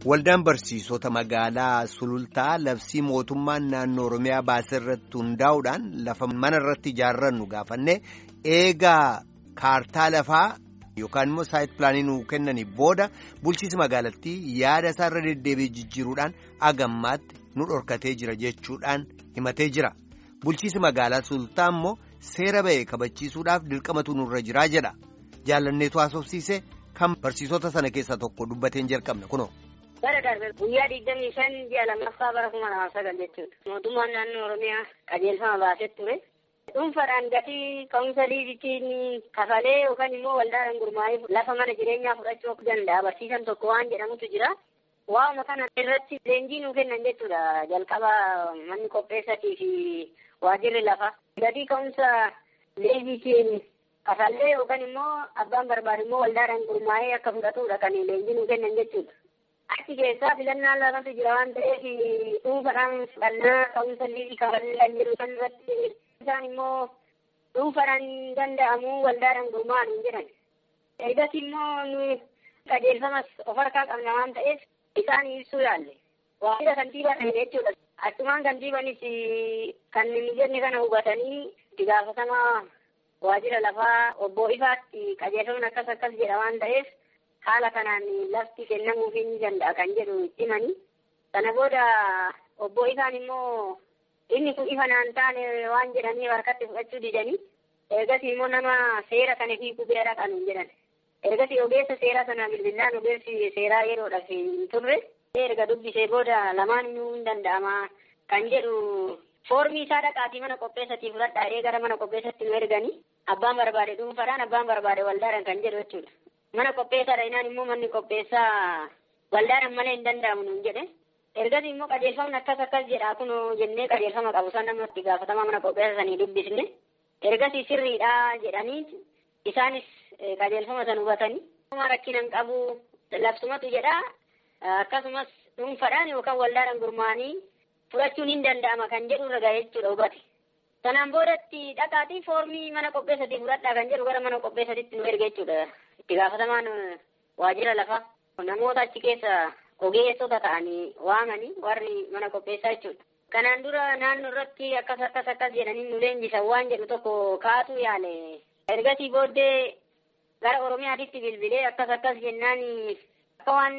Waldaan barsiisota magaalaa sulultaa labsii mootummaan naannoo Oromiyaa baasee irratti hundaa'uudhaan lafa mana irratti ijaarrannu gaafanne eegaa kaartaa lafaa yookaan immoo saayit pilaanii nuu kennanii booda bulchiinsi magaalattii yaada isaarra deddeebi'ee jijjiiruudhaan agammaatti nu dhorkatee jira jechuudhaan himatee jira. Bulchiinsi magaalaa sulultaa immoo seera ba'e kabachiisuudhaaf dirqamatu nurra jiraa jedha. Jaalanneetu haasofsiise kan barsiisota sana keessaa tokko dubbateen jalqabna kunoo. Bara darbe guyyaa digdamii shan ji'a lammaffaa bara kuma lamaaf sagal jechuudha. Mootummaan naannoo Oromiyaa qajeelfama baasee ture. Dhuunfaadhaan gatii ka'umsa liizitiin kafalee yookaan immoo waldaadhaan gurmaa'ee lafa mana jireenyaa fudhachuu danda'a. Barsiisan tokko waan jedhamutu jira. Waa'uma kana irratti leenjii nuu kennan jechuudha. Jalqaba manni qopheessatii fi waajirri lafa. Gatii ka'umsa liizitiin kafallee yookaan immoo abbaan barbaade immoo waldaadhaan gurmaa'ee akka fudhatudha kan leenjii nuu kennan jechuudha. Achi keessaa filannaan lafatu jira waan ta'eef dhuunfaadhaan fudhannaa ka'umsa liizii kafallee kan jedhu kan irratti isaan immoo dhuunfaadhaan danda'amu waldaadhaan gurmaa'an hin jedhan. Ergas immoo nu qajeelfamas of harkaa qabna waan ta'eef isaan ibsuu yaalle. Waajjira kantiibaa ta'e jechuudha. Achumaan kantiibaanis kan mijanni kana hubatanii itti gaafatamaa waajjira lafaa obbo Ifaatti qajeelfamni akkas akkas jedha waan ta'eef haala kanaan lafti kennamuufii ni danda'a kan jedhu itti himanii. Sana booda obbo Ifaan immoo inni kun ifa naan taane waan jedhanii harkatti fudhachuu didanii ergasii immoo nama seera kana hiikuu bira dhaqan hin jedhan. Ergasii ogeessa seeraa sana bilbilaan ogeessi seeraa yeroodhaaf hin turre erga dubbisee booda lamaan inuu hin danda'ama kan jedhu foormii isaa dhaqaatii mana qopheessatii fudhadhaa jedhee gara mana qopheessatti nu erganii abbaan barbaade dhuunfaadhaan abbaan barbaade waldaadhaan kan jedhu jechuudha. Mana qopheessaadha inaan immoo manni qopheessaa waldaadhaan malee hin danda'amu nuun jedhe. Ergasii immoo qajeelfamni akkas akkas jedha kun jennee qajeelfama qabu san namatti gaafatamaa mana qopheessa sanii dubbisne. Ergasii sirriidha jedhanii isaanis qajeelfama san hubatanii. Rakkina hin qabu labsumatu jedha akkasumas dhuunfaadhaan yookaan waldaadhaan gurmaa'anii fudhachuun hin danda'ama kan jedhu irra ga'ee jechuudha hubate. Sanaan boodatti dhaqaatii foormii mana qopheessatii fudhadhaa kan jedhu gara mana qopheessatitti nu erga jechuudha. Itti gaafatamaan waajjira lafaa namoota achi keessa ogeessota ta'anii waamanii warri mana qopheessaa jechuudha. Kanaan dura naannoo irratti akkas akkas akkas jedhanii nu leenjisan waan jedhu tokko kaatu yaale. Ergasii booddee gara Oromiyaatitti bilbilee akkas akkas jennaan akka waan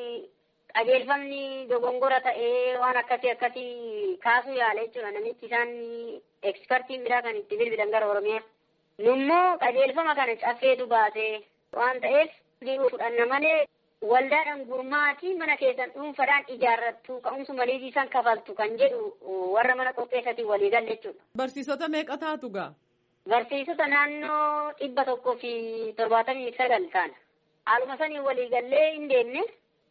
qajeelfamni dogongora ta'ee waan akkasii akkasii kaasuu yaale jechuudha. Namichi isaan ekspertiin biraa kan itti bilbilan gara Oromiyaa. Nummoo qajeelfama kana caffeetu baasee waan ta'eef fudhanna malee waldaadhaan gurmaatii mana keessan dhuunfaadhaan ijaarrattu ka'umsuma liizii san kafaltu kan jedhu warra mana qopheessatiin walii galle jechuudha. Barsiisota meeqa taatu gaa? Barsiisota naannoo dhibba tokkoo fi torbaatamii sagal taana. Haaluma sanii walii gallee hin deemne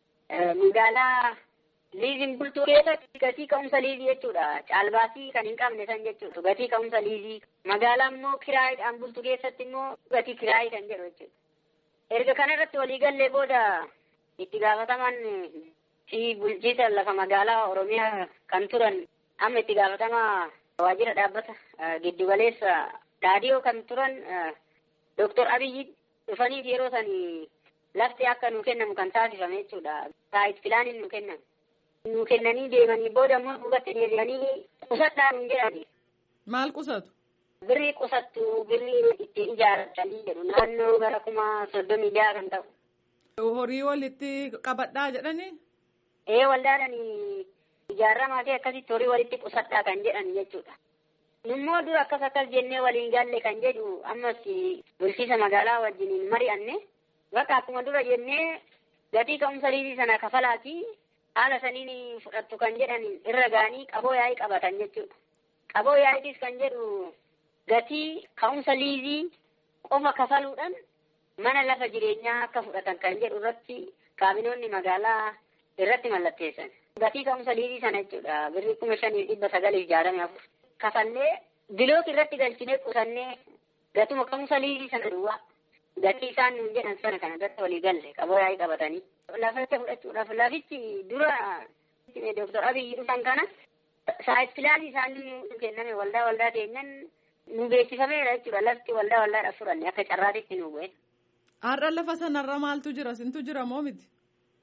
magaalaa liiziin bultuu keessatti gatii ka'umsa liizii jechuudha. Caalbaasii kan hin qabne san jechuudha. Gatii ka'umsa liizii. Magaalaa immoo kiraayiidhaan bultu keessatti immoo gatii kiraayii kan jedhu jechuudha. Erga kanarratti walii gallee booda itti gaafataman fi bulchiisa lafa magaalaa Oromiyaa kan turan amma itti gaafatamaa waajjira dhaabbata giddugaleessa raadiyoo kan turan Dooktor Abiyyi dhufaniif yeroo sanii lafti akka nu kennamu kan taasifame jechuudha. Saayit filaaniin nu kennan. Nu kennanii deemanii booda immoo duubatti deebi'anii qusadhaa nu jedhani. Maal qusatu? Birrii qusattu birrii ittiin ijaarratanii jedhu naannoo gara kuma soddomii jaha kan ta'u. Horii walitti qabadhaa jedhanii? Ee waldaadhaan ijaaramaa fi akkasitti horii walitti qusadhaa kan jedhan jechuudha. Nummoo dura akkas akkas jennee waliin galle kan jedhu ammas bulchiisa magaalaa wajjiniin mari'anne bakka akkuma dura jennee gatii ka'umsa liizii sana kafalaati haala saniin fudhattu kan jedhan irra ga'anii qaboo yaa'ii qabatan jechuudha. Qaboo yaa'iitis kan jedhu gatii ka'umsa liizii qofa kafaluudhaan mana lafa jireenyaa akka fudhatan kan jedhu irratti kaabinoonni magaalaa irratti mallatteessan. Gatii ka'umsa liizii sana jechuudha. Birrii kuma shanii dhibba sagaliif jaatamii afur. Kafallee bilook irratti galchinee qusannee gatuma ka'umsa liizii sana duwwaa. Gatii isaan nuun jedhan sana kana irratti walii galle qaboo yaa'ii qabatanii. Laficha fudhachuudhaaf lafichi dura Dooktor Abiyyi dhufan kana saayit filaanii isaanii nu kenname waldaa waldaa keenyan nu beeksifameera jechuudha. Lafti waldaa waldaadhaaf furanne akka carraatitti nu bu'e. Har'a lafa sanarra maaltu jira? Sintu jira moo miti?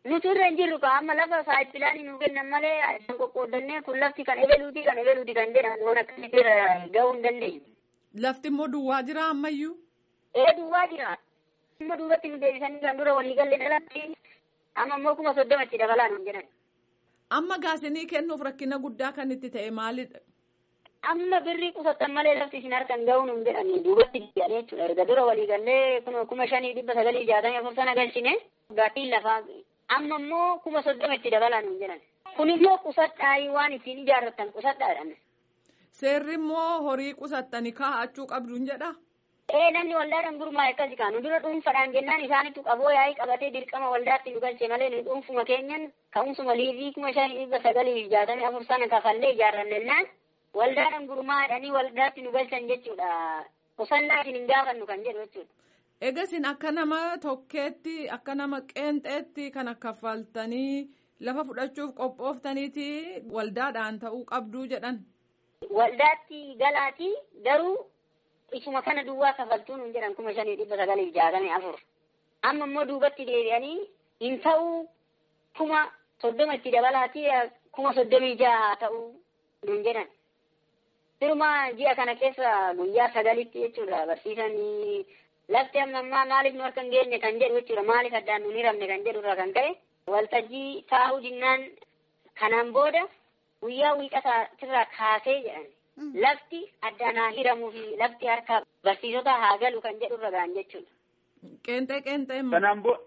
Nuti irra hin jirru ka amma lafa saaxilaan nu kennan malee addaan qoqqoodannee kun lafti kan ebeluuti kan ebeluuti kan jedhan waan akkasitti irra gahuu hin dandeenyu. Lafti immoo duwwaa jira ammayyuu. Ee duwwaa jira. Amma duubatti nu deebisanii kan dura walii galee dhalatti amma immoo kuma soddomatti dabalaa nu jedhan. Amma gaasinii kennuuf rakkina guddaa kan itti ta'e maalidha? Amma birrii qusattan malee lafti isin harkan ga'uu nu jedhanii duubatti jedhanii jechuudha. Erga dura walii gallee kuma shanii dhibba sagalii jaatamii afur sana galchine gaattiin lafaa amma immoo kuma soddoma itti dabalaa nu jedhan. Kun immoo qusadhaa waan ittiin ijaarratan qusadhaadhaan. Seerri immoo horii qusattanii kaa'achuu qabduun jedha. Ee namni waldaadhaan gurmaa'e akkasi kaanu dura dhuunfaadhaan jennaan isaanitu qaboo yaa'ii qabatee dirqama waldaatti nu galche malee nu dhuunfuma keenyan ka'umsuma liivii kuma shanii dhibba sagalii jaatamii afur sana kafallee ijaarrannennaan waldaadhaan gurmaa'anii waldaatti nu galchan jechuudha. Qusannaa isin hin gaafannu kan jedhu jechuudha. Egasin akka nama tokkeetti akka nama qeenxeetti kana kaffaltanii lafa fudhachuuf qophooftaniiti waldaadhaan ta'uu qabduu jedhan. Waldaatti galaati garuu isuma kana duwwaa kafaltuu nuun jedhan kuma shanii dhibba sagalii jaatamii afur. Amma immoo duubatti deebi'anii hin ta'uu kuma soddoma itti dabalaati kuma soddomii jaha ta'uu nuun jedhan. Firuma ji'a kana keessa guyyaa sagalitti jechuudha barsiisanii lafti amma ammaa maaliif nu harka hin geenye kan jedhu jechuudha maaliif addaan nu hin hiramne kan jedhu irraa kan ka'e waltajjii taa'uu jinnaan kanaan booda guyyaa wiixataa kaasee jedhan lafti addaan haa hiramuu fi lafti harka barsiisota haa galu kan jedhu irra ga'an jechuudha. Qeenxee qeenxee immoo. Kanaan booda.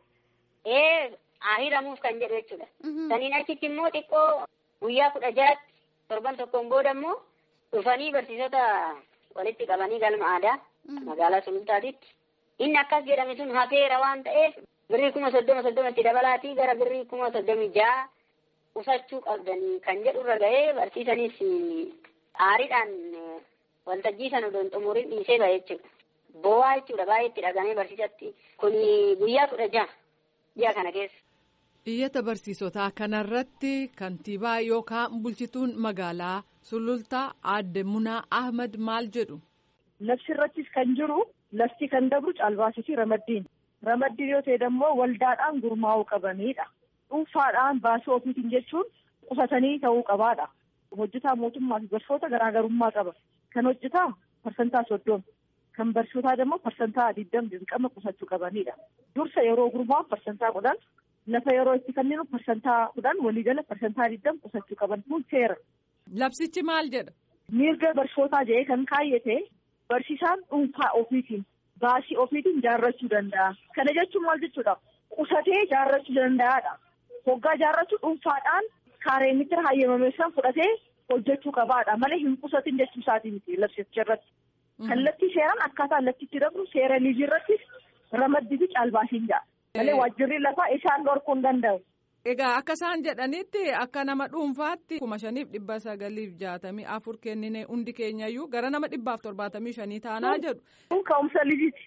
Ee haa hiramuuf kan jedhu jechuudha. Saniin achitti immoo xiqqoo guyyaa kudha jaatti torban tokkoon booda immoo dhufanii barsiisota walitti qabanii galma aadaa magaalaa sulultaatitti. Inni akkas jedhame sun hafeera waan ta'eef birrii kuma soddoma soddomatti dabalaatii gara birrii kuma soddomii ja'a qusachuu qabdanii kan jedhu irra ga'ee barsiisaniis aariidhaan waltajjii sana odoon xumuriin dhiisee ba'e jechuudha. Boo'aa jechuudha baay'ee itti dhagamee barsiisatti kun guyyaa kudha ja'a ji'a kana keessa. Iyyata barsiisotaa kanarratti kantiibaa yookaan bulchituun magaalaa sulultaa aadde Munaa Ahmad maal jedhu. Labsi irrattis kan jiru lafti kan dabru caalbaasii fi ramaddiin. Ramaddiin yoo ta'e immoo waldaadhaan gurmaa'uu qabanidha. Dhuunfaadhaan baasii ofiitiin jechuun qusatanii ta'uu qabaadha. Hojjetaa mootummaa fi barsoota garaagarummaa qaba. Kan hojjetaa parsantaa soddoma. Kan barsiisotaa immoo parsantaa digdama dirqama qusachuu qabanidha. Dursa yeroo gurmaa'u parsantaa kudhan lafa yeroo itti kenninu parsantaa kudhan waliigala parsantaa digdama qusachuu qaban kun seera. Labsichi maal jedha? Mirga barsiisotaa jedhee kan kaayyate barsiisaan dhuunfaa ofiitiin baasii ofiitiin jaarrachuu danda'a. Kana jechuun maal jechuudha? Qusatee jaarrachuu danda'aadha. Hoggaa jaarrachuu dhuunfaadhaan kaaree mitira hayyamame san fudhatee hojjechuu qabaadha. Malee hin qusatin jechuu isaatii miti labsicha irratti. Kallattii seeraan akkaataa laftitti dabru seera liizii irratti ramaddii fi caalbaasiin ja'a. Malee waajjirri lafaa isaan dhorkuu hin danda'u. Egaa akka isaan jedhanitti akka nama dhuunfaatti kuma shaniif dhibba sagaliif jaatamii afur kennine hundi keenyayyuu gara nama dhibbaaf torbaatamii shanii taanaa jedhu. Kun ka'umsa liziiti.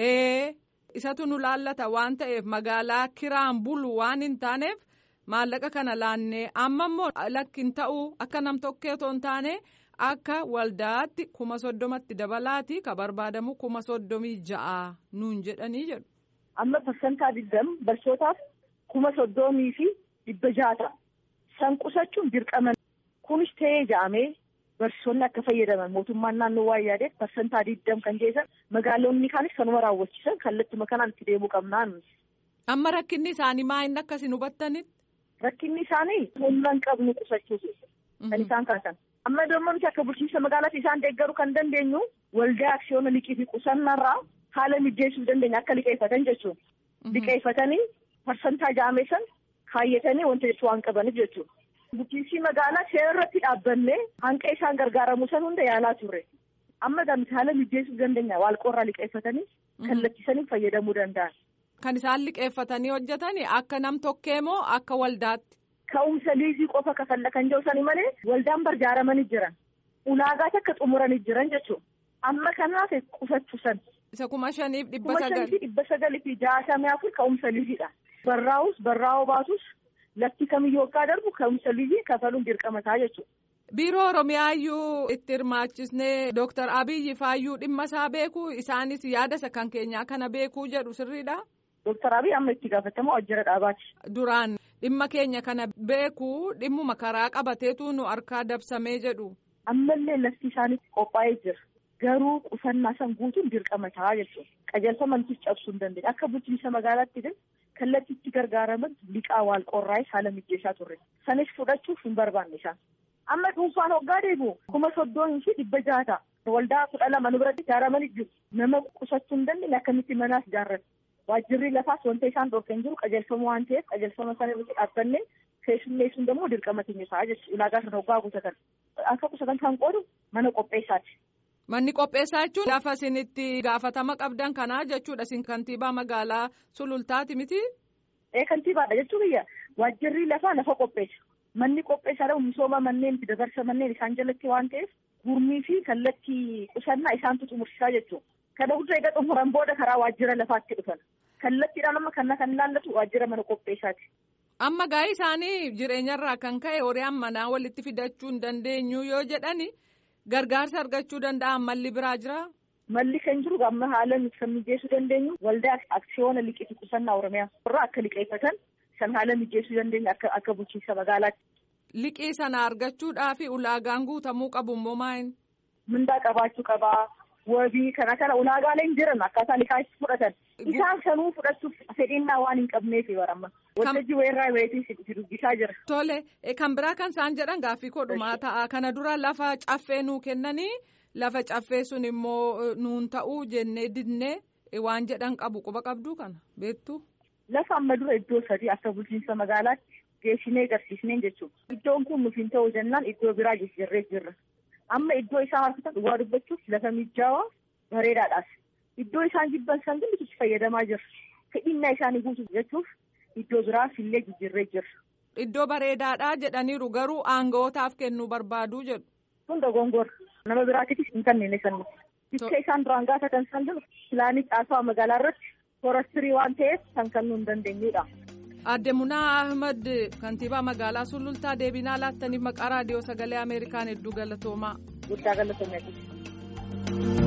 Ee isatu nu laallata waan ta'eef magaalaa kiraan bulu waan hin taaneef maallaqa kana laannee amma immoo lakkin ta'uu akka nam tokkee otoo hin taane akka waldaatti kuma soddomatti dabalaati ka barbaadamu kuma soddomii ja'a nuun jedhanii jedhu. Amma parsantaa digdam barsiisotaaf kuma soddomii fi dhibba jaata. San qusachuun dirqama. Kunis ta'ee ja'amee barsiisonni akka fayyadaman mootummaan naannoo waan yaadeef parsantaa digdam kan jeesan magaalonni kaanis kanuma raawwachiisan kallattuma kanaan itti deemuu qabnaan. Amma rakkinni isaanii maa inni akkasiin hubattanitti? Rakkinni isaanii humna hin qabnu qusachuuf kan isaan kaasan. Amma damma nuti akka bulchiinsa magaalaatti isaan deeggaruu kan dandeenyu waldaa aksiyoona liqii fi qusannarraa haala mijeessuu dandeenya akka liqeeffatan jechuudha. Liqeeffatanii parsantaa ja'amee san kaayyatanii wanta jechuu waan qabaniif jechuudha. Bulchiinsi magaalaa seera irratti dhaabbannee hanqa isaan gargaaramuu san hunda yaalaa turre. Amma gamti haala mijeessuu dandeenya waalqoorraa liqeeffatanii kallattisanii fayyadamuu danda'an. Kan isaan liqeeffatanii hojjetani akka nam tokkee moo akka waldaatti? Ka'umsa liizii qofa kafalla kan jiru sani malee waldaan barjaaramanii jiran. Ulaagaa akka xumuranii jiran jechuudha. Amma kanaaf qusachuu san. Isa kuma shaniif dhibba Kuma sagal. shanii fi dhibba sagalii fi jaatamii afur ka'umsa liiziidha. Barraa'us barraa'oo baatus lafti kamiyyuu akka darbu ka'umsa liizii kafaluun dirqama ta'a jechuudha. Biiroo Oromiyaayyuu itti hirmaachisnee Dooktar Abiyyi faayyuu dhimma isaa beeku isaanis yaada isa kan keenyaa kana beekuu jedhu sirriidha. Dooktar Abiy amma itti gaafatamaa waajjira dhaabaati. Duraan dhimma keenya kana beekuu dhimmuma karaa qabateetu nu harkaa dabsamee jedhu. Ammallee lafti isaanitti qophaa'ee jira. Garuu qusannaa san guutuun dirqama ta'a jechuudha. Qajeelfamantis cabsuu hin dandeenye. Akka bulchiinsa magaalaatti illee kallattiitti gargaaraman liqaa waal qorraa'ee haala mijeessaa turre. Sanis fudhachuuf hin barbaanne isaan. Amma dhuunfaan hoggaa deebi'u kuma soddoon fi dhibba jaha ta'a. Waldaa kudha lama nu biratti ijaaramanii jiru. Nama qusachuu hin dandeenye akkamitti manaas ijaarratu. Waajjirri lafaas wanta isaan dhorkan jiru qajeelfama waan ta'eef qajeelfama sana irratti dhaabbanne keessummeessuun immoo dirqama keenya ta'a jechuudha. Ulaagaa sana hoggaa guutatan. Akka qusatan kan qoodu mana qopheessaati. Manni qopheessaa jechuun lafa isinitti gaafatama qabdan kanaa jechuudha isin kantiibaa magaalaa sulultaati miti. Ee kantiibaadha jechuun biyya waajjirri lafaa lafa qopheessa. Manni qopheessaadha misooma manneen fi dabarsa manneen isaan jalatti waan ta'eef gurmii fi kallattii qusannaa isaantu xumursiisaa jechuudha. Kana hunda egaa xumuran booda karaa waajjira lafaatti dhufan. Kallattiidhaan amma kana kan ilaallatu waajjira mana qopheessaati. Amma gaa'ii isaanii jireenyarraa kan ka'e horiyaan manaa walitti fidachuu hin dandeenyu yoo jedhani gargaarsa argachuu danda'an malli biraa jira. Malli kan jiru amma haala kan mijeessuu dandeenyu waldaa aksiyoona liqii qusannaa oromiyaa irraa akka liqeeffatan san haala mijeessuu dandeenyu akka akka bulchiinsa magaalaatti. Liqii sana argachuudhaaf ulaagaan guutamuu qabu immoo maayin? Mindaa qabaachuu qabaa. wabii kana kana ulaagaaleen jiran akkaataa liqaa itti fudhatan isaan sanuu fudhachuuf fedhinnaa waan hin qabneef baramma waltajjii weerraa weetii si dubbisaa jira. Tole kan biraa kan isaan jedhan gaaffii kodhumaa ta'a kana dura lafa caffee nuu kennanii lafa caffee sun immoo nuun ta'uu jennee didnee waan jedhan qabu quba qabduu kana beektu. Lafa amma dura iddoo sadii akka bulchiinsa magaalaatti geessinee agarsiisneen jechuudha. Iddoon kun nuuf hin ta'u jennaan iddoo biraa jijjiirree jirra. amma iddoo isaan harkatan dhugaa dubbachuuf lafa mijaawaa bareedaadhaas iddoo isaan jibban san itti fayyadamaa jirra fedhinnaa isaanii guutuuf jechuuf iddoo biraas illee jijjiirree jirra. Iddoo bareedaadhaa jedhaniiru garuu aanga'ootaaf kennuu barbaaduu jedhu. Kun dogongora nama biraatiifis hin kennine sanni. Bikka isaan duraan gaafatan san jiru pilaanii caasaa magaalaa irratti forastirii waan ta'eef kan kennuu hin dandeenyudha. Aadde Munaa Ahmad kantiibaa magaalaa Sulultaa deebinaa laattaniif maqaa raadiyoo sagalee Ameerikaan hedduu galatoomaa. Guddaa galatoomaa.